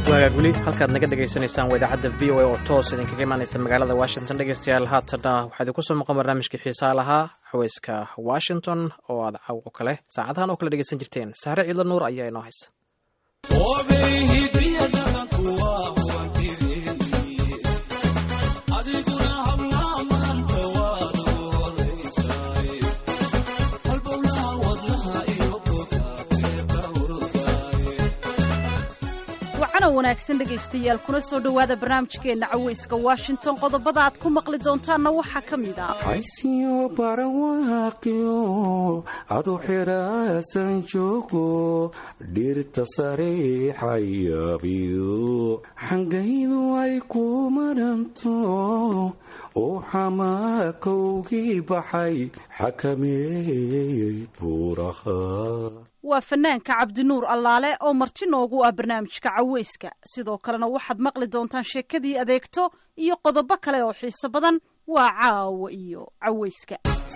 wagaag weli halkaad naga dhegaysanaysaan waa idaacadda v o a oo toos idinkaga imaanaysa magaalada washington dhegeystayaal haatanna waxaa idinku soo maqan barnaamijkii xiisaa lahaa xaweyska washington oo aad caw oo kale saacadahan oo kale dhegeysan jirteen saare ciidla nuur ayaa inoo haysa wanaagsan dhegaystayaal kuna soo dhowaada barnaamijkeenna caweyska washington qodobada aad ku maqli doontaanna waxaa ka mid ah haysiyo barawaaqiyo adu xiraasan joogo dhirta sariixayabiyo xangaydu ay ku maranto oo xamaakowgii baxay xakameeyey buuraha waa fanaanka cabdinuur allaale oo marti noogu ah barnaamijka caweyska sidoo kalena waxaad maqli doontaan sheekadii adeegto iyo qodobo kale oo xiiso badan waa caawa iyo caweyska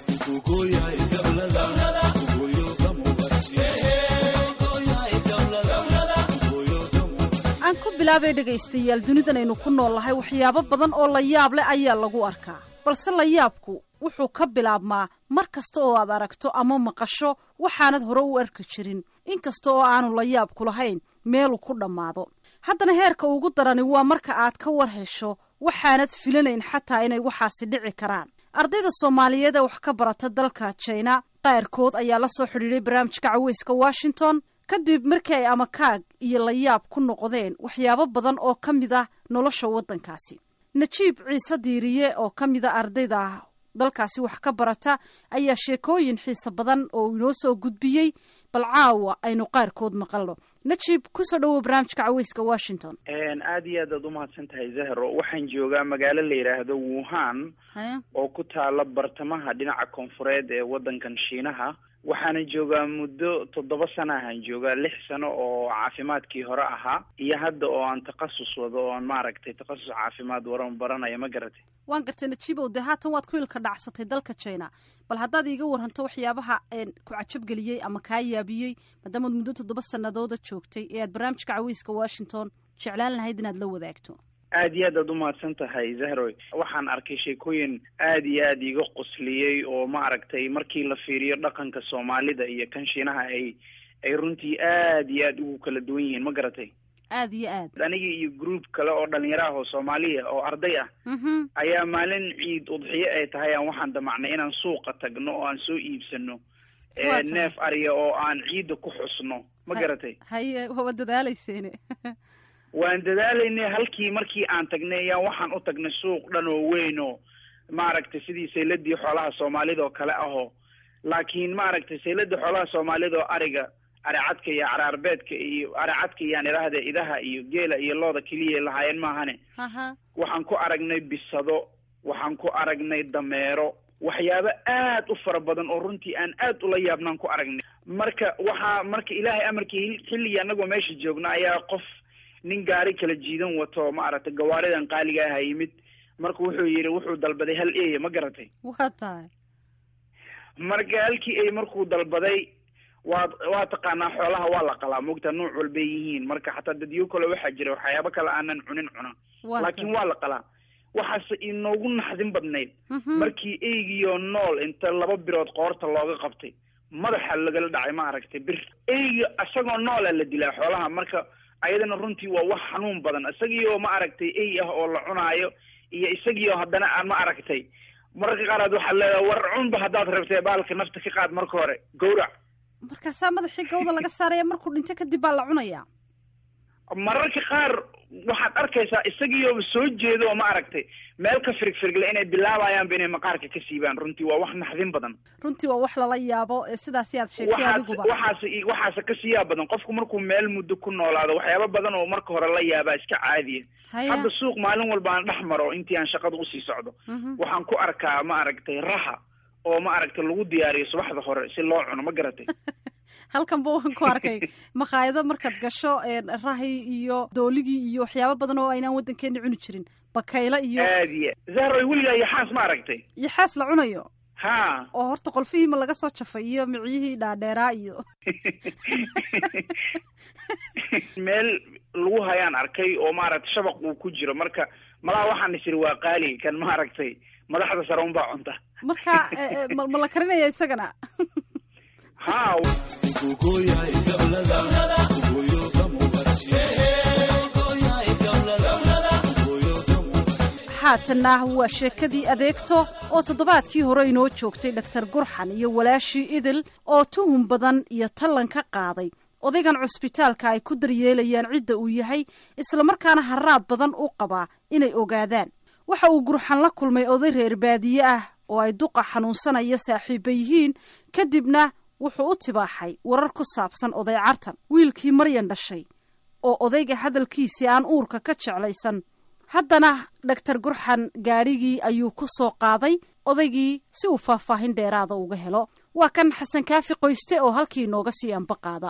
aan ku bilaabay dhegaystayaal dunidan aynu ku nool lahay waxyaabo badan oo la yaab leh ayaa lagu arkaa balse la yaabku wuxuu ka bilaabmaa mar kasta oo aad aragto ama maqasho waxaanad hore u arki jirin inkasta oo aanu la yaabku lahayn meelu ku dhammaado haddana heerka ugu darani waa marka aad ka war hesho waxaanad filanayn xataa inay waxaasi dhici karaan ardayda soomaaliyeed ee wax ka barata dalka jina qaarkood ayaa la soo xidhiidhay barnaamijka caweyska washington kadib markii ay amakaag iyo la yaab ku noqdeen waxyaabo badan oo ka mid ah nolosha waddankaasi najiib ciise diiriye oo ka mid a ardayda dalkaasi wax ka barata ayaa sheekooyin xiise badan oo inoo soo gudbiyey bal caawa aynu qaarkood maqalno najiib kusoo dhawow barnaamijka caweyska washington aada iyo aad aad umahadsan tahay zahro waxaan joogaa magaalo la yidhaahdo wuhan oo ku taala bartamaha dhinaca koonfureed ee waddankan shiinaha waxaana joogaa muddo toddoba sana ahaan joogaa lix sano oo caafimaadkii hore ahaa iyo hadda oo aan takhasus wado oo aan maaragtay takhasus caafimaad waran baranaya ma garatay waan gartay najiibow dee haatan waad ku ilka dhacsatay dalka china bal haddaad iiga waranto waxyaabaha ku cajabgeliyey ama kaa yaabiyey maadaamaad muddo toddoba sanadooda joogtay ee aad barnaamijka caweyska washington jeclaan lahayd inaad la wadaagto aada iyo aad aad umahadsan tahay zahroy waxaan arkay sheekooyin aada iyo aada iiga qosliyey oo maaragtay markii la fiiriyo dhaqanka soomaalida iyo kan shiinaha ay ay runtii aada iyo aada ugu kala duwan yihiin ma garatay aada iyo aad aniga iyo group kale oo dhalinyaro ah oo soomaaliya oo arday ah ayaa maalin ciid udxiyo ay tahay aan waxaan damacnay inaan suuqa tagno oo aan soo iibsano neef ariya oo aan ciidda ku xusno ma garatay haye waa dadaaleyseene waan dadaalaynay halkii markii aan tagnay ayaan waxaan u tagnay suuq dhan oo weyn oo maaragtay sidii sayladii xoolaha soomaalida oo kale ahoo laakiin maaragtay sayladii xoolaha soomaalida oo ariga aricadka iyo caraarbeedka iyo aricadka iyaan idhaahda idaha iyo geela iyo looda keliya lahaayeen maahane waxaan ku aragnay bisado waxaan ku aragnay dameero waxyaabo aad u fara badan oo runtii aan aad ula yaabnaan ku aragnay marka waxaa marka ilaahay amarkii xilligii anagoo meesha joogna ayaa qof nin gaari kala jiidan wato maaragtay gawaaridan qaaliga aha yimid marka wuxuu yidhi wuxuu dalbaday hal eya ma garatay waa tahay marka halkii ey markuu dalbaday waa waa taqaanaa xoolaha waa la qalaa mogta nuuc walbay yihiin marka xataa dadyo kale waxaa jira waxyaabo kale aanan cunin cuna laakiin waa la qalaa waxaase inoogu naxdin badnayd markii eygiyo nool inta laba birood qoorta looga qabtay madaxa lagala dhacay ma aragtay bir eyga isagoo noola la dilaa xoolaha marka ayadana runtii waa wax xanuun badan isagiioo ma aragtay ey ah oo la cunaayo iyo isagiioo haddana aan ma aragtay mararka qaaraad waxaad leedahay war cunba haddaad rabtay baalka nafta ka qaad marka hore gawrac markaasaa madaxii gawda laga saaraya markuu dhinto kadib baa la cunayaa mararka qaar waxaad arkaysaa isagiioo soo jeedo oo ma aragtay meel ka firigfirigle inay bilaabayaanba inay maqaarka ka siibaan runtii waa wax naxdin badan runtii waa wax lala yaabo sidaasi aad sheegtay adiguba waxaas waxaase kasii yaab badan qofku markuu meel muddo ku noolaado waxyaaba badan oo marka hore la yaabaa iska caadiya hadda suuq maalin walba aan dhex maro intii aan shaqada usii socdo waxaan ku arkaa ma aragtay raha oo ma aragtay lagu diyaariyo subaxda hore si loo cuno ma garatay halkan ba waan ku arkay makhaayado markaad gasho rahi iyo dooligii iyo waxyaabo badan oo aynaan waddankeena cuni jirin bakaylo iyo aad iyo zahroy weligaa yaxaas ma aragtay yaxaas la cunayo ha oo horta qolfihiima laga soo jafay iyo miciyihii dhaadheeraa iyo meel lagu hayaan arkay oo maaragtay shabaq uu ku jiro marka malaha waxaan is iri waa qaali kan maaragtay madaxda sare unbaa cunta marka eh, eh, ma ma la karinaya isagana ha haatanna waa sheekadii adeegto oo toddobaadkii hore inoo joogtay dhaktar gurxan iyo walaashii idil oo tuhun badan iyo tallan ka qaaday odaygan cusbitaalka ay ku daryeelayaan cidda uu yahay islamarkaana haraad badan u qabaa inay ogaadaan waxa uu gurxan la kulmay oday reer baadiye ah oo ay duqa xanuunsanaya saaxiiba yihiin kadibna wuxuu u tibaaxay warar ku saabsan oday cartan wiilkii maryan dhashay oo odayga hadalkiisii aan uurka ka jeclaysan haddana dhaktar gurxan gaadhigii ayuu ku soo qaaday odaygii si uu faahfaahin dheeraada uga helo waa kan xasan kaafi qoyste oo halkii inooga sii anba qaada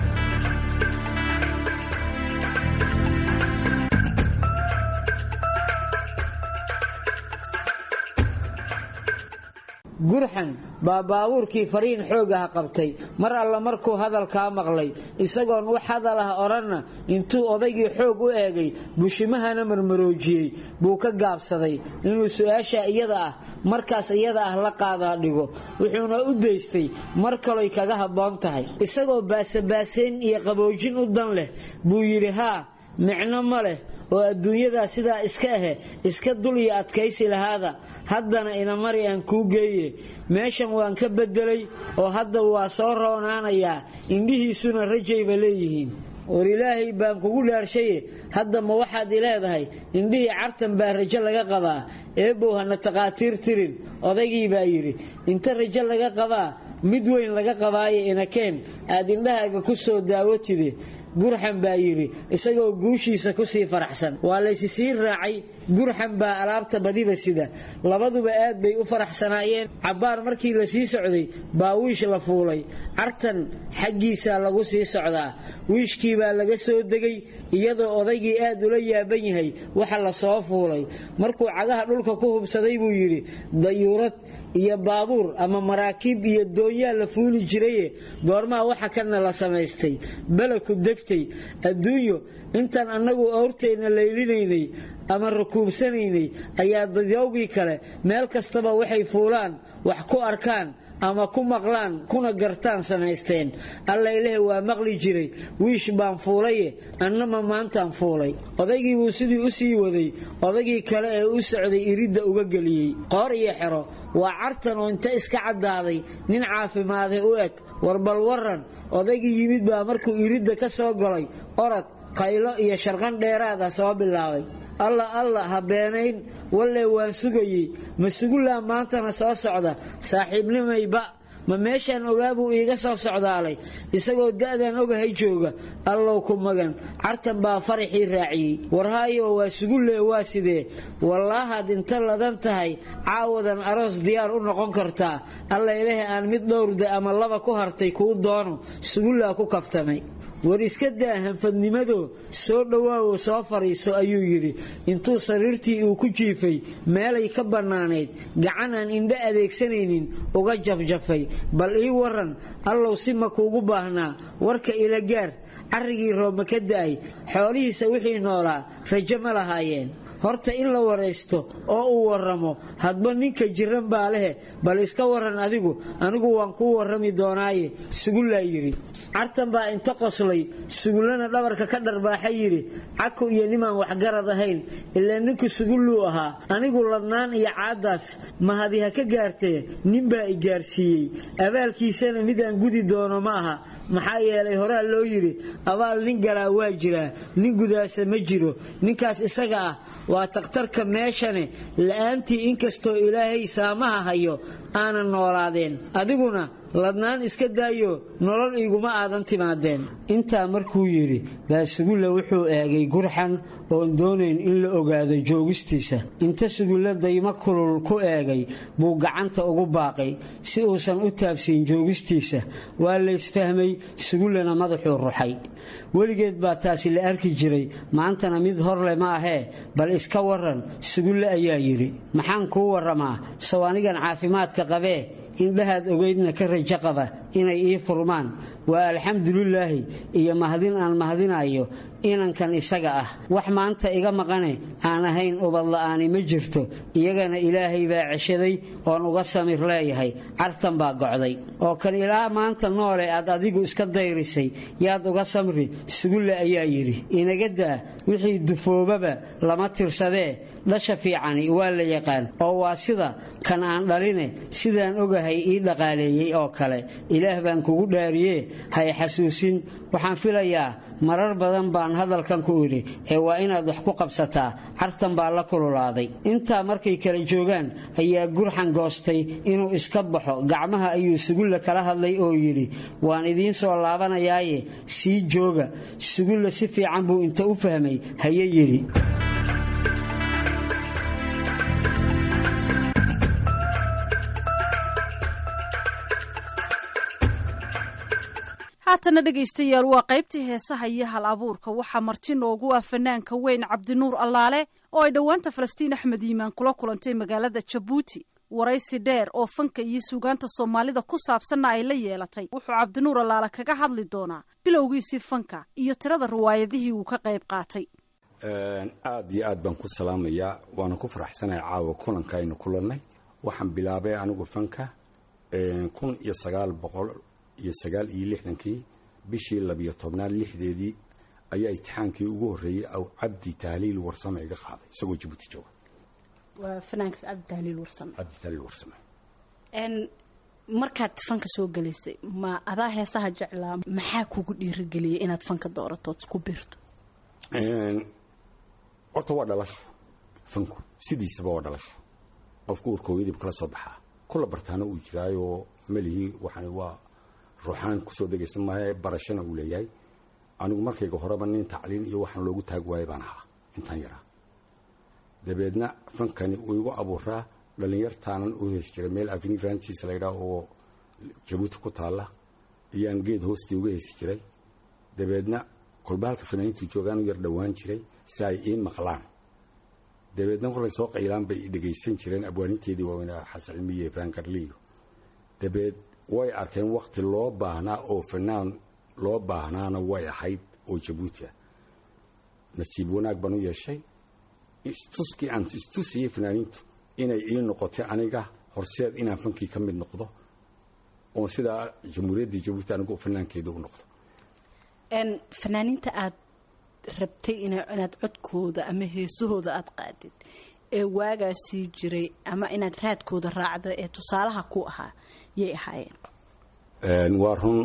gurxan baa baabuurkii fariin xoogaha qabtay mar alla markuu hadalkaa maqlay isagoon wax hadal ah odhanna intuu odaygii xoog u eegay bushimahana marmaroojiyey buu ka gaabsaday inuu su-aasha iyada ah markaas iyada ah la qaadaa dhigo wuxuuna u daystay mar kaloy kaga habboon tahay isagoo baasabaasayn iyo qaboojin u dan leh buu yidhi haa micno ma leh oo adduunyadaa sidaa iska ahe iska dul iyo adkaysi lahaada haddana inamari aan kuu geeye meeshan waan ka beddelay oo hadda waa soo roonaanayaa indhihiisuna rajayba leeyihiin war ilaahay baan kugu dhaarshaye hadda ma waxaad i leedahay indhihii cartan baa rajo laga qabaa eebow hana takhaatiir tirin odaygii baa yidhi inta rajo laga qabaa mid weyn laga qabaayo inakeen aad indhahaaga ku soo daawatide gurxan baa yidhi isagoo guushiisa kusii faraxsan waa laysi sii raacay gurxan baa alaabta badiba sida labaduba aad bay u faraxsanaayeen cabbaar markii la sii socday baa wiish la fuulay cartan xaggiisaa lagu sii socdaa wiishkii baa laga soo degay iyadoo odaygii aad ula yaaban yahay waxa la soo fuulay markuu cagaha dhulka ku hubsaday buu yidhi dayuurad iyo baabuur ama maraakiib iyo doonyaa la fuuli jiraye goormaha waxa kana la samaystay beleku degtay adduunyo intaan annagu awrteenna laylinaynay ama rakuubsanaynay ayaa dadyowgii kale meel kastaba waxay fuulaan wax ku arkaan ama ku maqlaan kuna gartaan samaysteen alla ilaahi waa maqli jiray wiish baan fuulaye annama maantaan fuulay odaygii buu sidii u sii waday odaygii kale ee u socday iridda uga geliyey qoor iyo xero waa cartan oo inta iska caddaaday nin caafimaaday u eg warbal waran odaygii yimid baa markuu iridda ka soo galay orod qaylo iyo sharqan dheeraada soo bilaabay alla alla ha beenayn walle waan sugayey ma sugullaa maantana soo socda saaxiibnimayba ma meeshaan ogaa buu iiga soo socdaalay isagoo da'dan ogahay jooga allow ku magan cartan baa faraxii raaciyey warhaayo waa sugulle waa sidee wallaahaad inta ladan tahay caawadan aroos diyaar u noqon kartaa alla ilaahi aan mid dhowrda ama laba ku hartay kuu doono sugullaa ku kaftamay war iska daa hanfadnimado soo dhowaawo soo fadhiiso ayuu yidhi intuu sariirtii uu ku jiifay meelay ka bannaanayd gacan aan indho adeegsanaynin uga jafjafay bal ii waran allow si ma kuugu baahnaa warka ila gaar carrigii roobma ka da'ay xoolihiisa wixii noolaa rajo ma lahaayeen horta in la waraysto oo uu warramo hadba ninka jiran baa lehe bal iska waran adigu anigu waan kuu warrami doonaaye sugullaa yidhi cartan baa inta qoslay sugullana dhabarka ka dharbaaxa yidhi caku iyo nimaan waxgarad ahayn ilaa ninku sugulluu ahaa anigu ladnaan iyo caaddaas mahadi ha ka gaartee ninbaa i gaarsiiyey abaalkiisana mid aan gudi doono ma aha maxaa yeelay horaa loo yidhi abaal nin galaa waa jiraa nin gudaasa ma jiro ninkaas isaga ah waa takhtarka meeshane la'aantii inkastoo ilaahay saamaha hayo aanan noolaadeen adiguna ladnaan iska daayo nolol iguma aadan timaadeen intaa markuu yidhi baa sugulle wuxuu eegay gurxan oon doonayn in la ogaado joogistiisa inta sugulle daymo kulul ku eegay buu gacanta ugu baaqay si uusan u taabsiin joogistiisa waa laysfahmay sugullena madaxuu ruxay weligeed baa taasi la arki jiray maantana mid horle ma ahee bal iska waran sugulle ayaa yidhi maxaan kuu warramaa sow anigan caafimaadka qabee indhahaad ogeydna ka rajo qaba inay ii furmaan waa alxamdulilaahi iyo mahadin aan mahadinayo inankan isaga ah wax maanta iga maqane aan ahayn ubadla'aani ma jirto iyagana ilaahay baa ceshaday oon uga samir leeyahay cartan baa gocday oo kan ilaa maanta noole aad adigu iska dayrisay yaad uga samri sugulle ayaa yidhi inaga daa wixii dufoobaba lama tirsadee dhasha fiicani waa la yaqaan oo waa sida kan aan dhaline sidaan ogahay ii dhaqaaleeyey oo kale ilaah baan kugu dhaariyee hay xasuusin waxaan filayaa marar badan baan hadalkan ku idhi ee waa inaad wax ku qabsataa cartan baa la kululaaday intaa markay kala joogaan ayaa gurxan goostay inuu iska baxo gacmaha ayuu sugulle kala hadlay oo yidhi waan idiin soo laabanayaaye sii jooga sugulle si fiican buu inta u fahmay haye yidhi haatana dhegaystayaal waa qaybtii heesaha iyo hal abuurka waxaa marti noogu ah fanaanka weyn cabdinuur allaale oo ay dhowaanta falastiin axmed yiimaan kula kulantay magaalada jabuuti waraysi dheer oo fanka iyo suugaanta soomaalida ku saabsanna ay la yeelatay wuxuu cabdinuur allaale kaga hadli doonaa bilowgiisii fanka iyo tirada riwaayadihii uu ka qayb qaatay aad iyo aad baan ku salaamayaa waana ku faraxsanahay caawa kulanka aynu kulannay waxaan bilaabay anigu fanka kun iyo sagaal boqol iyo sagaal iyo lixdankii bishii labiyo tobnaad lixdeedii ayaa itixaankii ugu horreeyey aw cabdi tahliil warsame iga qaaday isagoo jabuuti jooga waa fanaankaas cabdi tahliil warsame cabdi tahliil warsame n markaad fanka soo gelaysay ma adaa heesaha jeclaa maxaa kugu dhiirigeliyay inaad fanka dooratood ku biirto horta waa dhalasho fanku sidiisaba waa dhalasho qofku urkooyadib kala soo baxaa kula bartaana uu jiraayoo melihii waxaan waa ruuxaan kusoo degaysan maayo barashana uu leeyahay anigu markayga horeba nin tacliin iyo waxaan loogu taag waayay baan ahaa intaan yaraa dabeedna fankani uu igu abuuraa dhallinyartaanan u heesi jiray meel aveni francis laydhaa oo jabuuti ku taalla iyaan geed hoostii uga heesi jiray dabeedna kolba halka fanaaniintu joogaan u yar dhowaan jiray si ay ii maqlaan dabeedna kolay soo qaylaan bay i dhegaysan jireen abwaaninteedii waaweynaa xasan cilmiye frankarliyo dabeed way arkeen wakhti loo baahnaa oo fanaan loo baahnaana way ahayd oo jabuuti ah nasiib wanaag baan u yeeshay istuskii aan istusiyey fanaaniintu inay ii noqotay aniga horseed inaan fankii ka mid noqdo oon sidaa jamhuuriyaddii jabuuti anigu fanaankeeda u noqdo fanaaniinta aad rabtay inaad codkooda ama heesahooda aad qaadid ee waagaasii jiray ama inaad raadkooda raacdo ee tusaalaha ku ahaa yay ahaayeen waa run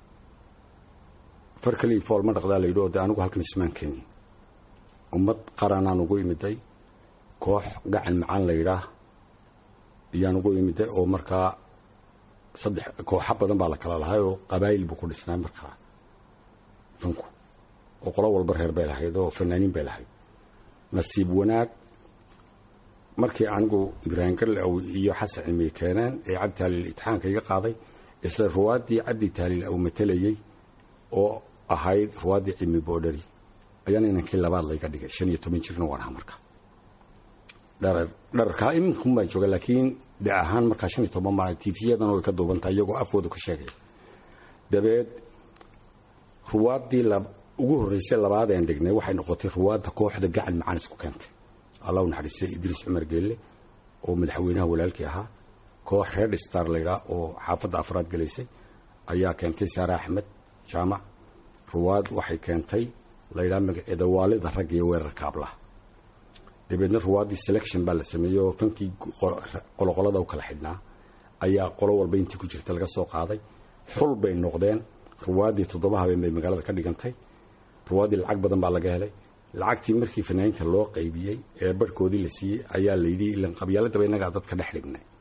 far kalii fool ma dhaqdaa layidhi oo de anigu halkan ismaan keeni ummad qaranaan ugu imiday koox gacan macaan layidhaah iyaan ugu imiday oo markaa saddex kooxa badan baa la kala lahay oo qabaayil buu ku dhisnaa markaa fanku oo qolo walba reer bay lahayd oo fanaaniin bay lahayd nasiib wanaag markii anigu ibraahim garlew iyo xasan cilmiye keeneen ee cabdi taaliil itixaanka iga qaaday isla ruwaaddii cabdi taaliil uu matalayey oo ahayd ruwaaddii cilmi boodhari ayaana inankii labaad layga dhigay shan iyo toban jirna waan ahaa marka dharar dhararkaa iminkan baan jooga laakiin de ahaan markaa shan iyo toban baan tiifiyadan way ka duubantahay iyagoo afkooda ka sheegaya dabeed ruwaaddii ugu horreysay labaadeen dhignay waxay noqotay ruwaadda kooxda gacan macaan isku keentay allah u naxariistay idriis cumar geelle oo madaxweynaha walaalkii ahaa koox reer star laydhaa oo xaafadda afraad gelaysay ayaa keentay saare axmed jaamac ruwaad waxay keentay laydhaa magaceeda waalida rag iyo weerarka ablaha dabeedna ruwaaddii selection baa la sameeyey oo fankii qoloqolada u kala xidhnaa ayaa qolo walba intii ku jirta laga soo qaaday xul bay noqdeen ruwaaddii toddoba habeen bay magaalada ka dhigantay ruwaaddii lacag badan baa laga helay lacagtii markii fanaaniinta loo qaybiyey ee barhkoodii la siiyey ayaa layidhi ilan qabyaaladaba innagaa dadka dhex dhignay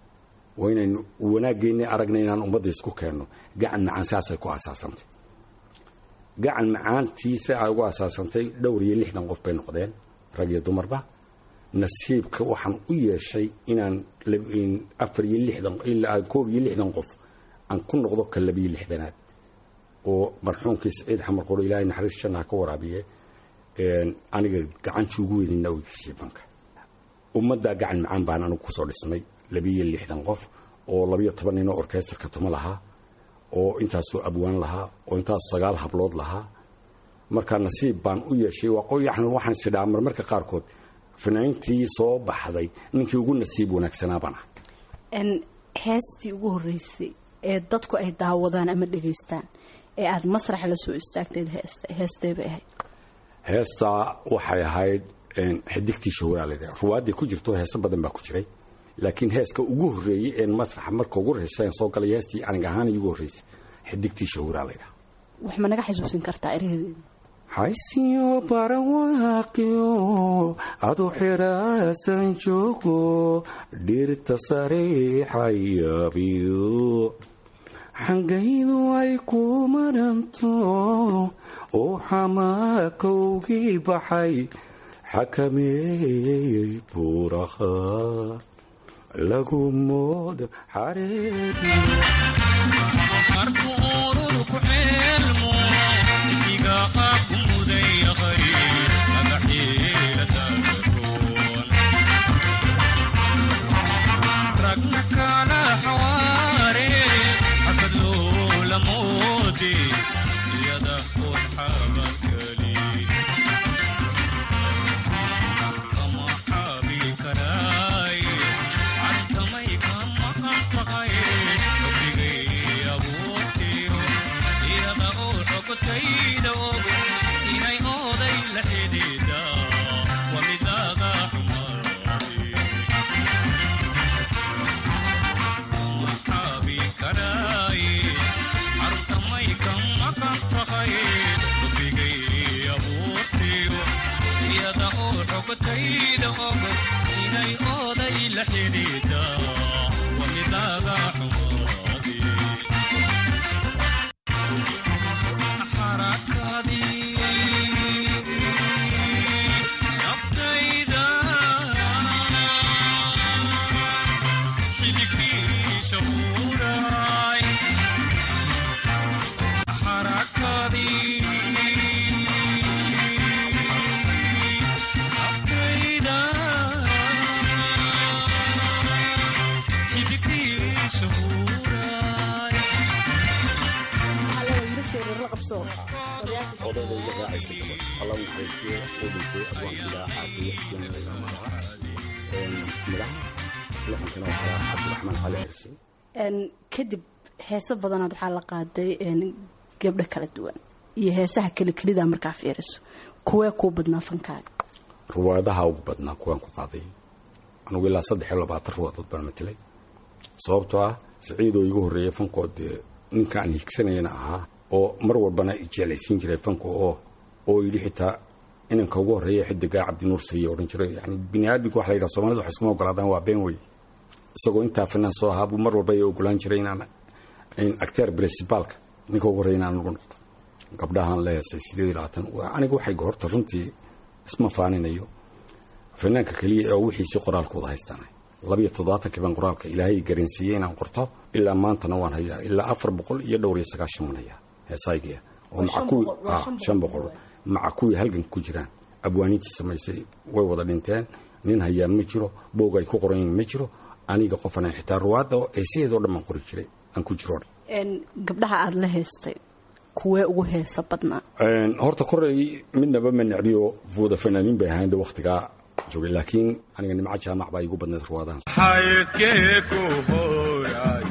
waa inaynu wanaaggeennii aragna inaan ummadda isku keenno gacan macaan saasay ku asaasantay gacan macaantiisa ay ugu asaasantay dhowr iyo lixdan qof bay noqdeen rag iyo dumarba nasiibka waxaan u yeeshay inaan afar iyo lixdan ilaa koob iyo lixdan qof aan ku noqdo ka labiyo lixdanaad oo marxuumkii saciid xamar qoro ilaahay naxariis jannaha ka waraabiye aniga gacantii ugu weynayna ogeysiiye banka ummaddaa gacan macaan baan anigu kusoo dhismay labiyo lixdan qof oo labiyo toban ninoo orkestrka tuma lahaa oo intaasoo abwaan lahaa oo intaas sagaal hablood lahaa marka nasiib baan u yeeshay yani waxaan isidhaa marmarka qaarkood fanaaniintii soo baxday ninkii ugu nasiib wanaagsanaa baan ah heestii ugu horreysay ee dadku ay daawadaan ama dhegaystaan ee aada masrax la soo istaagteed heesta heestee bay ahayd heestaa waxay ahayd xidigtii shahuraa laydhaha ruwaaddii ku jirto heeso badan baa ku jiray laakiin heeska ugu horreeyey een masraxa marka ugu horreysa soo galay heestii anig ahaan igu horreysay xidigtii shahuraa laydhaha wax ma naga xasuusin kartaa eraheedeeda haysiyo barawaaqiyo adu xiraasan joogo dhirta sariixayabiyo xangaydu ay ku maranto oo xamaakowgii baxay xakameeyey buuraha lagu moodo xareedi odayga raacaysa gabadh alla naxariistiyo oo dhintay abwaankiilaa caafiye xuseen magaca midhaha lixankana waxaa cabdiraxmaan cali xirsi kadib heeso badanaad waxaa la qaaday gabdho kala duwan iyo heesaha keli kelida markaa fiiriso kuwee kuu badnaa fankaaga ruwaadaha ugu badnaa kuwaan ku qaaday anugu ilaa saddex iyo labaatan ruwaadood baan matilay sababtoo ah siciidoo igu horreeyay fankood dee ninka aan higsanayana ahaa oo mar walbana jeclaysiin jiray fanka oo oo yidhi xitaa inanka ugu horreeya xidigaa cabdinuur siiye odhan jiray yani bini aadmiga waxa la yidhaha soomaalida wax iskuma ogolaadaan waa been wey isagoo intaa fanaan soo ahaa buu mar walba ay ogolaan jiray inaan acteer principaalka ninka ugu horreeya inaan ugu noqdo gabdhahaan la heesay sideed iyo labaatan aniga waxay horta runtii isma faaninayo fanaanka keliya ee wixiisi qoraalkooda haystaanay labiyo toddobaatankii baan qoraalka ilaahay garansiiyey inaan qorto ilaa maantana waan hayaa ilaa afar boqol iyo dhowr iyo sagaashan waan hayaa heesaygiya oo maca kuwii shan boqol maca kuwii halgan ku jiraan abwaaniintii samaysay way wada dhinteen nin hayaa ma jiro boog ay ku qoran yihiin ma jiro aniga qofana xitaa ruwaadda eesaheedoo dhan baan qori jiray aan ku jiro gabdhaha aada la heystay kuwee ugu heesa badnaa horta korey midnaba ma necbiyo wada fanaaniin bay ahayn de wakhtigaa joogay laakiin aniga nimco jaamac baa igu badnayd ruwaadahan xayskee ku horay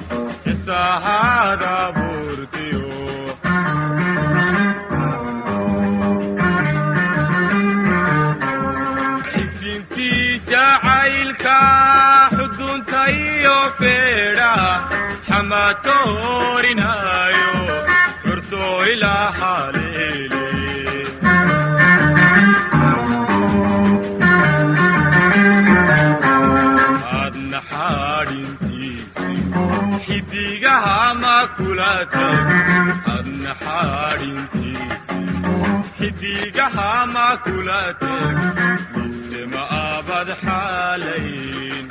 xisaahada buurtiyo xisintii jacaylka xudunta iyo feedha xamatoorinayo curtoo ilaa xaleele adna xaadhintiisi kula teg mise ma aabad xaalayn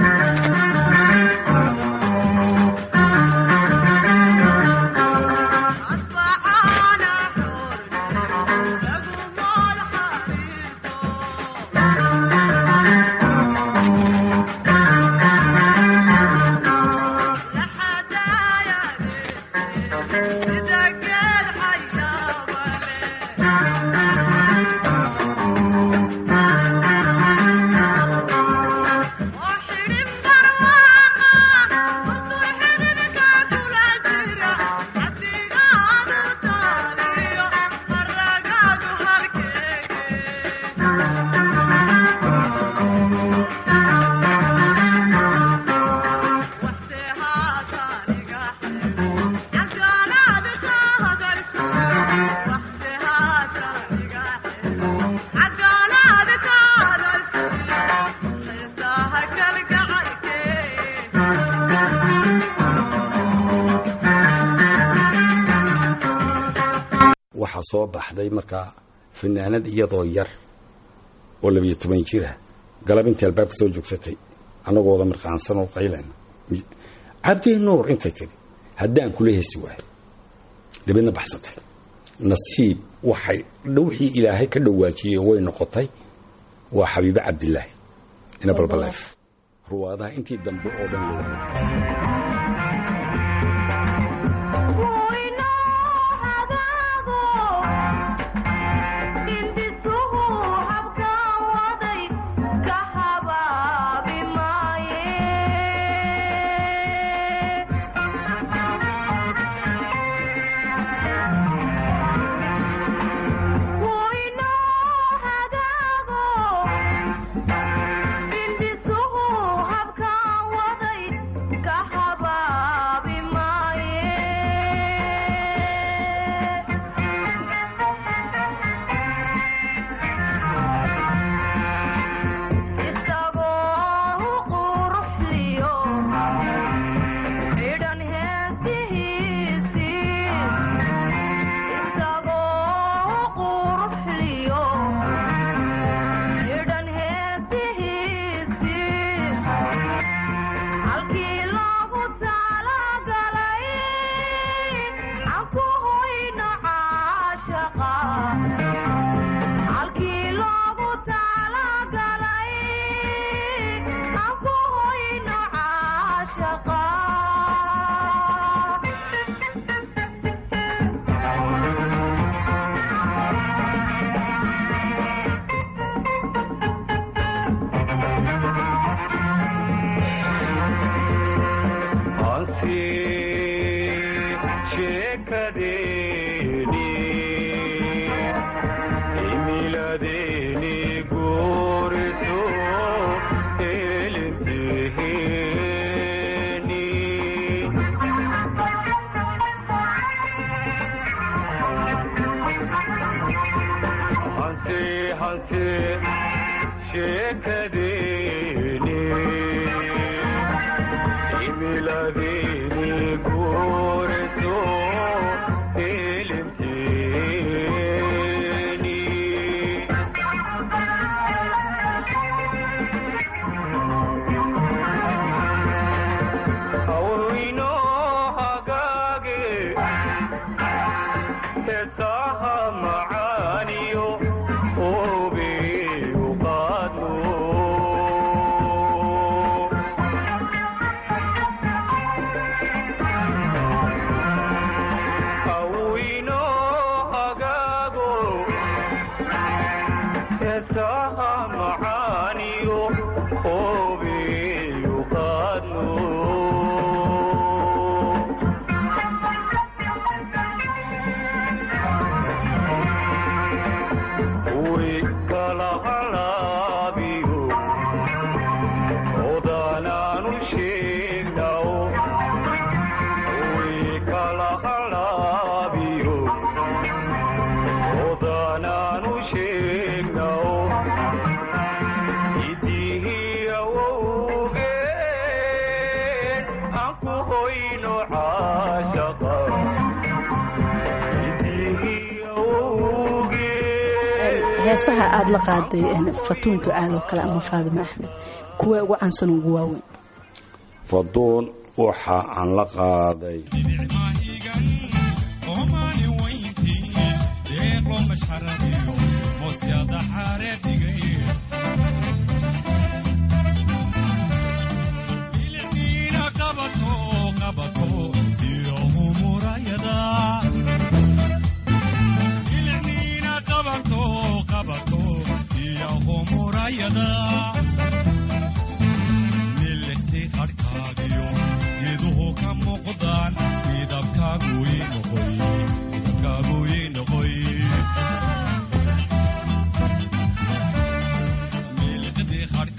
waxaa soo baxday markaa fanaanad iyadoo yar oo labiyo toban jira galab intii albaabka soo joogsatay annagoo wada mirqaansan oo qaylan cabdi nuur intay tiri haddaan kula hesi waayo dabeedna baxsatay nasiib waxay wixii ilaahay ka dhawaajiyey way noqotay waa xabiibe cabdilaahi ina balbaleef ruwaadaha intii dambe oo dhan looga heesaha aada la qaaday fatuun ducaal oo kale ama faadimo axmed kuwee ugu caansan ugu waaweyn faduun waxa aan la qaaday milixtii qarhkaagiyo geeduhu ka muuqdaan midabkaaguii noqoy milixdii qarhka